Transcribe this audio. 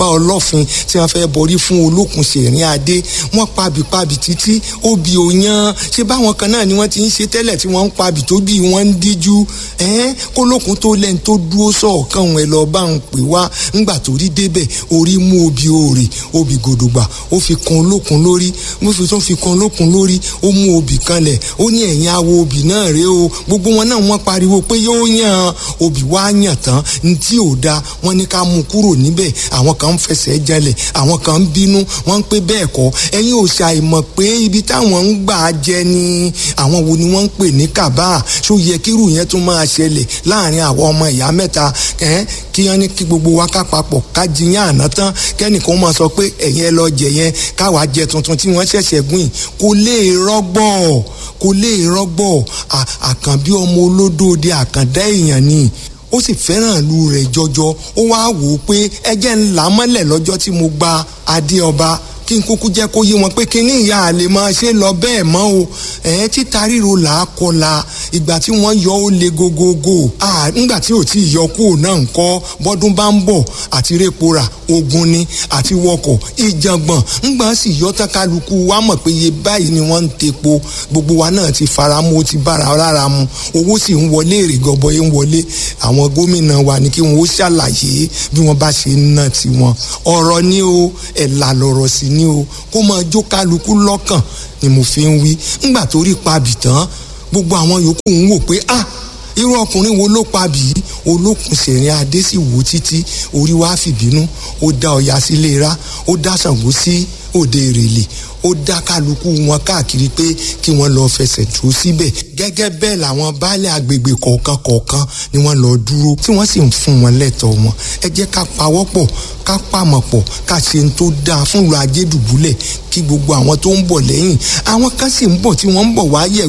bá ọlọ́fin tí wọ́n fẹ́ borí fún olókùn ṣèrín adé wọ́n pabì pabì títí obì òyan ṣé báwọn kan náà ni wọ́n ti ń ṣe tẹ́lẹ̀ tí wọ́n ń pabì tó bí wọ́n ń díjú ẹ́n kólókùn tó lẹ́ni tó dúró sọ̀ọ̀kan ẹ̀ lọ́ọ́ bá ń pè wá ńgbà tó rí débẹ̀ orí mú obì òòrè obì gòdògbà ó fi kan olókùn lórí mo fi tó fi kan olókùn lórí ó mú obì kanlẹ̀ ó ní ẹ̀yìn awo obì náà rèé o gbogbo wọn náà wọ́n pariwo pé yóò yàn obì wá yàn tán ní tí ò da wọ́n ní ká mú kúrò níbẹ̀ àwọn kan ń fẹsẹ̀ jalè àwọn kan ń bínú wọ́n ń pé bẹ́ẹ̀ kọ́ ẹ̀yin ò ṣàìmọ̀ pé ibi táwọn ń gbà jẹ ni àwọn wo ni wọ́n ń pè ní kàbá ṣó yẹ kírù yẹn tún máa ṣẹlẹ̀ láàrin àwọn ọmọ ìyá mẹ́ta kí wọ́n ní kí gbogbo wa ká papọ̀ ká jiyàn àná tán kẹ́nìkan máa sọ pé ẹ̀yin ẹ lọ jẹ yẹn káwa jẹ tuntun tí wọ́n ṣẹ̀ṣẹ̀ gùn kò lè rọ́gbọ̀ kò lè rọ́gbọ̀ àkànbí ọmọ olódóde àkàndá èèyàn ni ó sì fẹ́ràn ìlú rẹ̀ jọjọ ó wá wò ó pé ẹjẹ́ ńlá mọ́lẹ̀ lọ́jọ́ tí mo gba adé ọba kí n kúkú jẹ́ kó yé wọn pé kíní ìyá àlè máa ṣe lọ bẹ́ẹ̀ mọ́ o ẹ̀ títa ríro là á kọla ìgbà tí wọ́n yọ ó le gogogo nígbà tí ò tí ì yọ kúrò náà ń kọ́ bọ́dún bá ń bọ̀ àti répora ogun ni àti wọkọ̀ ìjàngbọ̀n ńgbà sì yọ tán kálukú wa mọ̀ pé iye báyìí ni wọ́n ń tepo gbogbo wa náà ti fara mu ó ti bára lára mu owó sì ń wọlé èrè gọbọi ń wọlé àwọn gómìnà wa ní kí wọ́n ó ṣàlàyé bí wọ́n bá ṣe ń ná tiwọn ọ̀rọ̀ ni o ẹ̀là lọ̀rọ̀ sí ni o kó máa jó kálukú lọ́kàn ni mo fi ń wí ńgbà tó rí pabì tán gbogbo àwọn yòókù ń wò pé ah irú ọkùnrin wo ló pa bìí olókùn sẹ̀rin adé sì wò títí orí wa fìbínú ó dá ọya sílé ra ó dá Ṣàngó sí òde ìrèlè ó dá kálukú wọn káàkiri pé kí wọ́n lọ fẹsẹ̀ tó síbẹ̀ gẹ́gẹ́ bẹ́ẹ̀ làwọn baálẹ̀ agbègbè kọ̀ọ̀kan kọ̀ọ̀kan ni wọ́n lọ dúró tí wọ́n sì ń fún wọn lẹ́tọ̀ọ́ wọn ẹ jẹ́ ká pawọ́pọ̀ ká pàmọ̀ pọ̀ ká ṣe ń tó dáa fún ìlú ajédùbúlẹ̀ kí gbogbo àwọn tó ń bọ̀ lẹ́yìn àwọn kan sì ń bọ̀ tí wọ́n ń bọ̀ wá yẹ̀